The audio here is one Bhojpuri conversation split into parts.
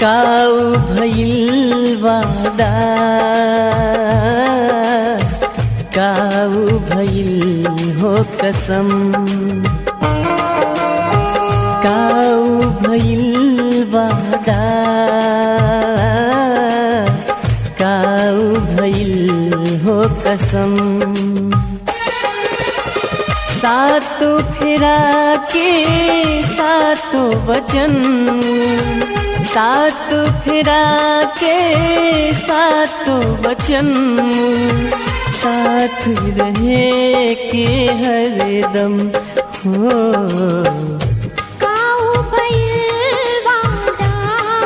काऊ भइल वादा काऊ भइल हो कसम काऊ भइल वादा काऊ भइल हो कसम सातो फेरा के सातो वचन सात फेरा के सातो वचन साथ रहे के हरदम हो काऊ भइल वादा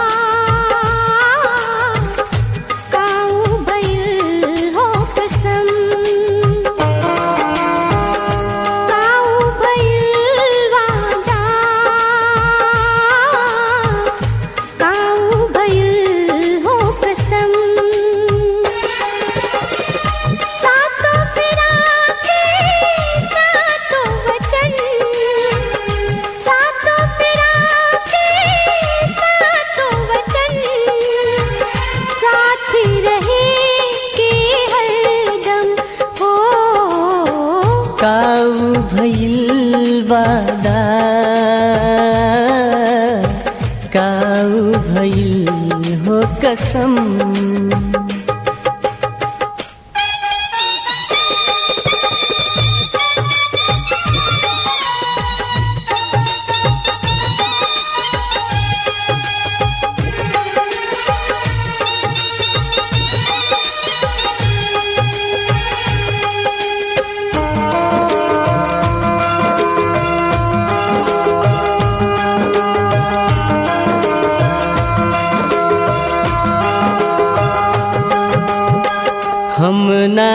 काऊ भइल हो कसम काऊ भइल वादा काऊ भइल हो कसम सातो फेरा के सातो वचन सातो फेरा के सातो वचन साथ रहे के हरदम हो काऊ भइल वादा काऊ भइल हो कसम हम ना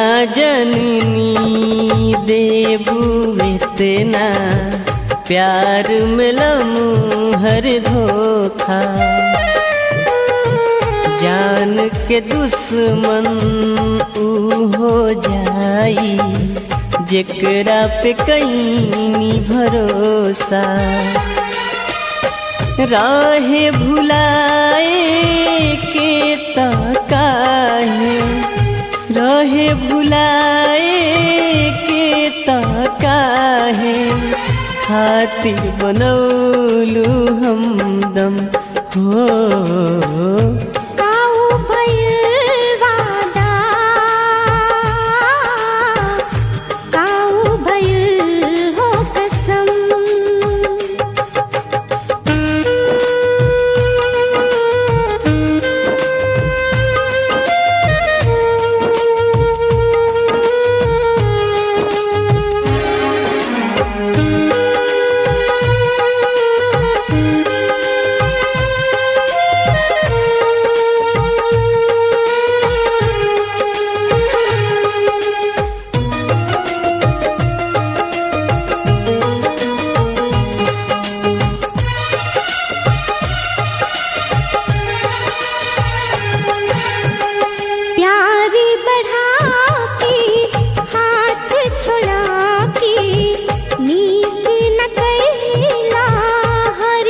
जननी देबू इतना प्यार मिलमू हर धोखा जान के दुश्मन ऊ हो जाई जेकरा पे कहीं भरोसा राहे भुलाए के ताकाहे रहे भुलाए के ताकाहे खातिर बनौलू हमदम हो काऊ भइल वादा काऊ भइल हो कसम प्यारी बढ़ा के हाथ छुड़ा के नीक न कैला हर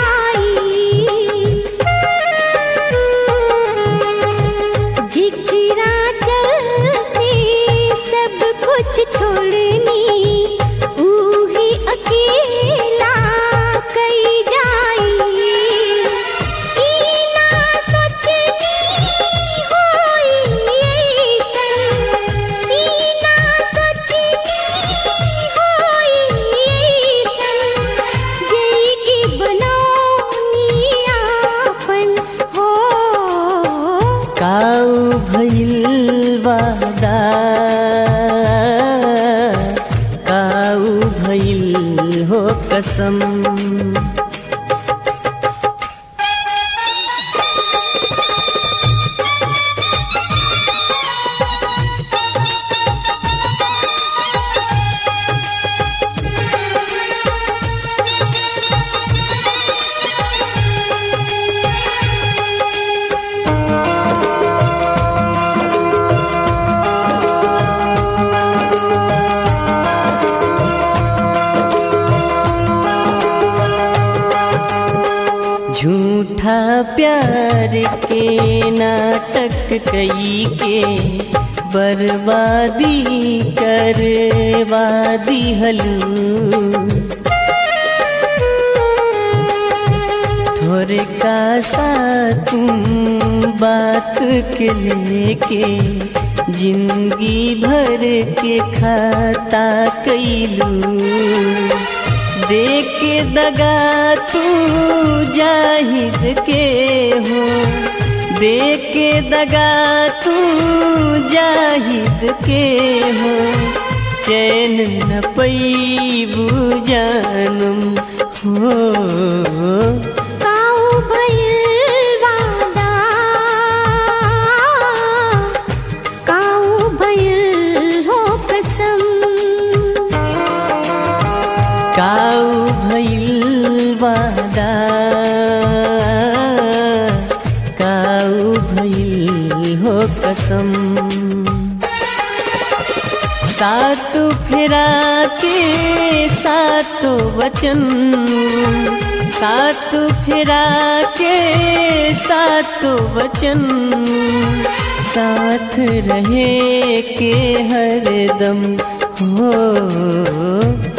जाई जिकरा चलते सब कुछ छोड़नी ऊही अकेला कई जाई ई ना सोचनी होई ऐसन ई ना सोचनी होई ऐसन जई की बनौनी आपन हो काऊ भइल वादा काऊ भइल हो कसम प्यार के नाटक कई के बर्बादी करवादी हलू थोड़े का सा तुम बात के लेके जिंदगी भर के खाता कैलू देख के दगा तू जाहिद के हो देख के दगा तू जाहिद के हो चैन न पैबू जानम हो काऊ भइल वादा काऊ भइल हो कसम काऊ भइल वादा काऊ भइल हो कसम सात फेरा के सात वचन सात फेरा के सात वचन साथ रहे के हरदम हो